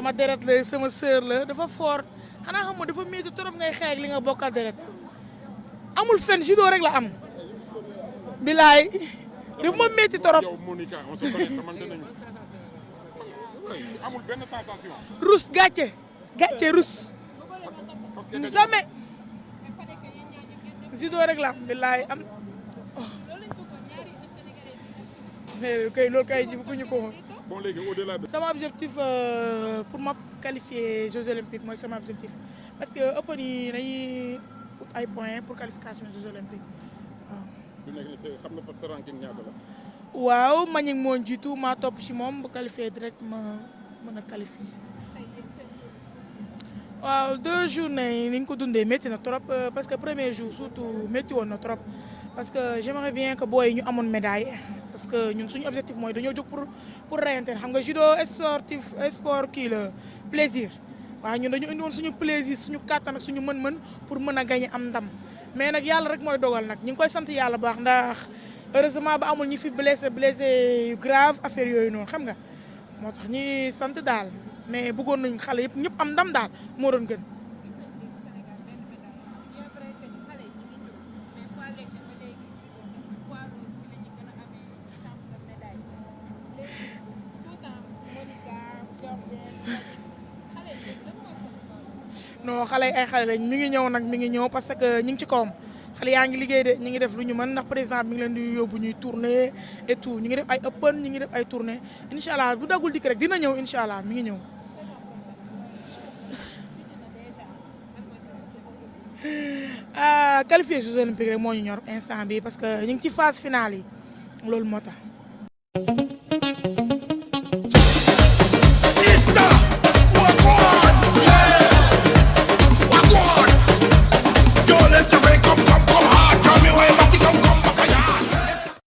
sama deret la sama sœur la dafa fort xanaa xam nga dafa métti trop ngay xeex ak li nga bokkal deret amul fen judo rek la am bilaay dafa ma métti trop yow Monica on se connaît xamante nañu amul benn sensation rus gàcce gàcce rus parce que jamais judo rek la am bilaay am mais kay loolu kay ji bëgguñu ko woon bon léegi au delà de sama objectif euh, pour ma qualifier Jeux olympiques mooy sama objectif parce que Open yi dañuy ut ay points pour qualification Jeux olympiques waaw. bu nekk nii c'est- xam na fa sa ranking ñaata la waaw Manick moo jiitu maa topp ci moom bu qualifié direct ma mën a qualifié. waaw deux journées yi ni ñu ko dundee métti na trop euh, parce que premier jour surtout métti woon na trop parce que j'aimerais bien que booy yi ñu amoon médaille parce que ñun suñu objectif mooy dañoo jóg pour pour reyante xam nga judo sportif sport kii la plaisir waaw ñun dañu indi woon suñu plaisir suñu kàttan ak suñu mën-mën pour mën a gagner am ndam mais nag yàlla rek mooy dogal nag ñu ngi koy sant yàlla baax ndax heureusement ba amul ñi fi blessé blessé yu grave affaire yooyu noonu xam nga moo tax ñi sant daal mais bëggoon nañ xale yëpp ñëpp am ndam daal moo doon gën non xale yi ay xale lañ mi ngi ñëw nag mi ngi ñëw parce que ñu ngi ci kawam xale yaa ngi liggéey de ñu ngi def lu ñu mën ndax président bi ngi leen di yóbbu ñuy tournée et tout ñu ngi def ay open ñu ngi def ay tournée incha allah bu dagul dikk rek dina ñëw incha allah mi ngi ñëw. ah qualifié Jeux olympiques rek moo ñu ñor instant bi parce que ñu ngi ci phase finale yi loolu moo tax.